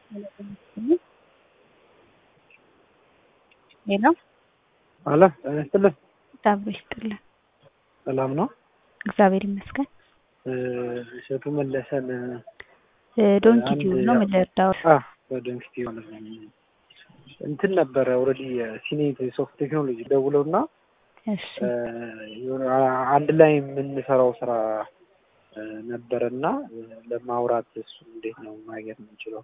ሄሎ አለ ጤና ይስጥልን። እግዚአብሔር ይስጥልን። ሰላም ነው? እግዚአብሔር ይመስገን። እሸቱ መለሰን ዶንኪ አንድ ቲዩብ ነው ያው- ምን ልርዳው? በደንክቲ ማለት ነው እንትን ነበረ ኦልሬዲ ሲኔት ሶፍት ቴክኖሎጂ ደውለው እና እሺ የሆነ አንድ ላይ የምንሰራው ስራ ነበረ እና ለማውራት እሱ እንዴት ነው ማግኘት የምንችለው?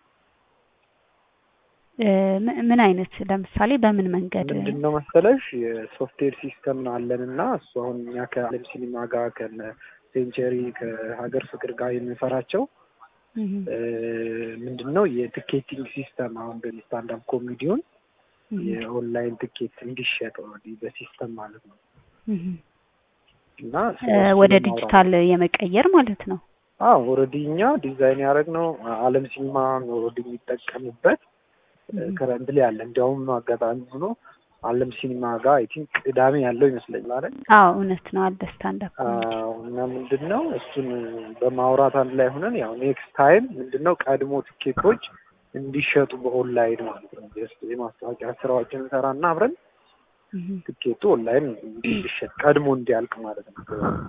እ፣ ም- ምን አይነት ለምሳሌ በምን መንገድ? ምንድን ነው መሰለሽ የሶፍትዌር ሲስተም ነው አለን እና እሱ አሁን እኛ ከአለም ሲኒማ ጋር ከነ ሴንቸሪ ከሀገር ፍቅር ጋር የምንሰራቸው እህ፣ እ፣ ምንድን ነው የቲኬቲንግ ሲስተም አሁን በስታንዳፕ ኮሜዲውን እህ፣ የኦንላይን ትኬት እንዲሸጥ ኦልሬዲ በሲስተም ማለት ነው እህ። እና እ፣ ወደ ዲጂታል የመቀየር ማለት ነው። አዎ ኦልሬዲ እኛ ዲዛይን ያደረግነው አለም ሲኒማ ኦልሬዲ የሚጠቀምበት ከረንት ላይ አለ። እንዲያውም አጋጣሚ ሆኖ አለም ሲኒማ ጋር አይ ቲንክ ቅዳሜ ያለው ይመስለኛል አይደል? አዎ እውነት ነው። አለ ስታንዳፕ አዎ። እና ምንድን ነው እሱን በማውራት አንድ ላይ ሆነን ያው ኔክስት ታይም ምንድን ነው ቀድሞ ትኬቶች እንዲሸጡ በኦንላይን ማለት ነው ጀስት የማስታወቂያ ስራዎችን እንሰራና አብረን ትኬቱ ኦንላይን እንዲሸጥ ቀድሞ እንዲያልቅ ማለት ነው።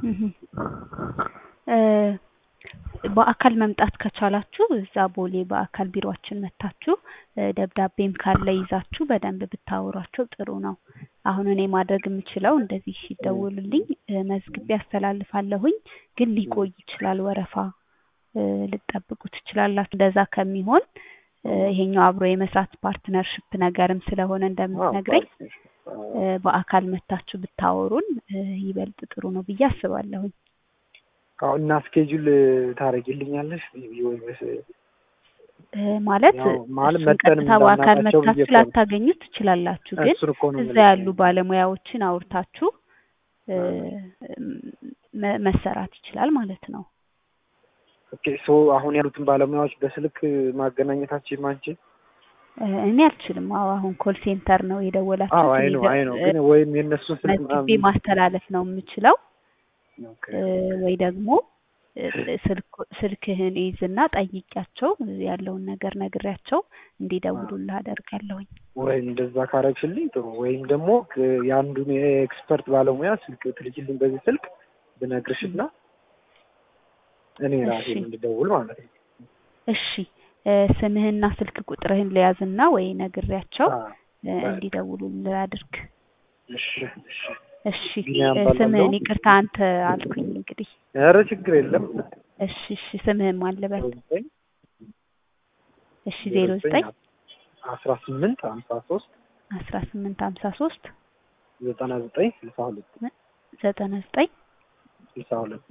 እ፣ በአካል መምጣት ከቻላችሁ እዛ ቦሌ በአካል ቢሮአችን መታችሁ እ፣ ደብዳቤም ካለ ይዛችሁ በደንብ ብታወሯቸው ጥሩ ነው። አሁን እኔ ማድረግ የምችለው እንደዚህ ሲደውልልኝ እ፣ መዝግቤ አስተላልፋለሁኝ፣ ግን ሊቆይ ይችላል ወረፋ እ፣ ልጠብቁ ትችላላችሁ። እንደዛ ከሚሆን እ፣ ይሄኛው አብሮ የመስራት ፓርትነርሽፕ ነገርም ስለሆነ እንደምትነግረኝ እ፣ በአካል መታችሁ ብታወሩን እ፣ ይበልጥ ጥሩ ነው ብዬ አስባለሁኝ። አዎ እና ስኬጁል ታደርጊልኛለሽ ወይስ እ፣ ማለት ያው ማለት እሱን መጠን ቀጥታ በአካል እንዳናቃቸው ብዬ መታችሁ እኮ ነው። ላታገኙት ትችላላችሁ፣ ግን እሱን እኮ ነው እዛ የምልሽ። ያሉ ባለሙያዎችን አውርታችሁ እ፣ መ- መሰራት ይችላል ማለት ነው። ኦኬ ሶ አሁን ያሉትን ባለሙያዎች በስልክ ማገናኘታችን አንቺ? እ፣ እኔ አልችልም። አዎ አሁን ኮል ሴንተር ነው አዎ የደወላችሁት። አይ እኔ ነው ደ- አይ ነው እ፣ ግን ወይም የእነሱን ስልክ መዝግቤ ምናምን ማስተላለፍ ነው የምችለው ኦኬ እ፣ ወይ ደግሞ እ፣ ስልክ ስልክህን ይዝና ጠይቂያቸው ያለውን ነገር ነግሬያቸው እንዲደውሉልህ አደርጋለሁኝ። ወይም እንደዛ ካረግሽልኝ ጥሩ ወይም ደግሞ ክ- የአንዱን የኤክስፐርት ባለሙያ ስልክ ትልኪልኝ በዚህ ስልክ ብነግርሽና እኔ ራሴ እሺ። እንድደውል ማለት ነው። እሺ እ፣ ስምህና ስልክ ቁጥርህን ለያዝና ወይ ነግሬያቸው አዎ፣ እ፣ እንዲደውሉልህ አድርግ። እሺ እሺ። እሺ ቢኒያም እ፣ እባላለሁ። ስምህን ይቅርታ አንተ አልኩኝ እንግዲህ። ኧረ ችግር የለም። እሺ እሺ ስምህን ማን ልበል? ዜሮ ዘጠኝ እሺ ዜሮ ዘጠኝ አስራ ስምንት ሀምሳ ሶስት አስራ ስምንት ሀምሳ ሶስት ዘጠና ዘጠኝ ስልሳ ሁለት ዘጠና ዘጠኝ ስልሳ ሁለት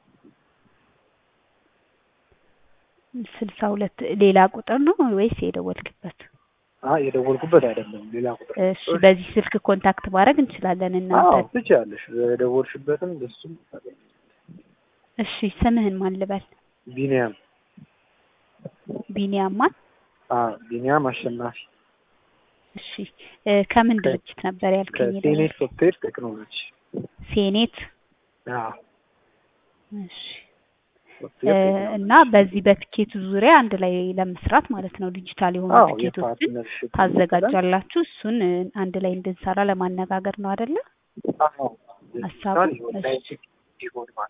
ስልሳ ሁለት ሌላ ቁጥር ነው ወይስ የደወልክበት? አይ የደወልኩበት አይደለም ሌላ ቁጥር እሺ በዚህ ስልክ ኮንታክት ማድረግ እንችላለን እናንተ። አዎ ትችያለሽ የደወልሽበትም እሱም እሺ ስምህን ማን ልበል? ቢኒያም ቢኒያም ማን? አ ቢኒያም አሸናፊ እሺ እ፣ ከምን ድርጅት ነበር ያልከኝ? ከቴኔት ሶፍትዌር ቴክኖሎጂ ሴኔት አዎ እሺ እ፣ ሶፍትዌር ቴክኖሎጂ እና በዚህ በትኬቱ ዙሪያ አንድ ላይ ለመስራት ማለት ነው ዲጂታል የሆኑ አዎ ትኬቶችን የፓርትነርሽፕ ታዘጋጃላችሁ። እሱን እ፣ አንድ ላይ እንድንሰራ ለማነጋገር ነው አይደለ? አዎ ሀሳቡ? ኦንላይን እሺ። እንዲሆን ማለት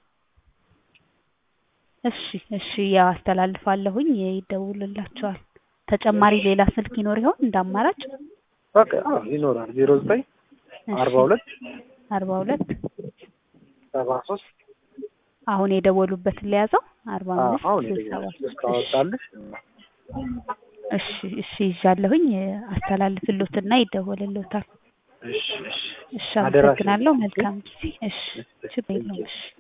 እሺ እሺ ያው አስተላልፋለሁኝ ይደውልላቸዋል። ተጨማሪ ሌላ ስልክ ይኖር ይሆን እንደ አማራጭ? በቃ አዎ ይኖራል ዜሮ ዘጠኝ እሺ፣ አርባ ሁለት አርባ ሁለት ሰባ ሶስት አሁን የደወሉበትን ለያዘው አርባ አምስት አሁን ስልሳ ሰባት የደወልኩት ካወጣልሽ እሺ እሺ ይዣለሁኝ አስተላልፍሎትና ይደወልሎታል። እሺ እሺ እሺ አደራሽን አመሰግናለሁ። መልካም ጊዜ። እሺ ችግር የለውም። እሺ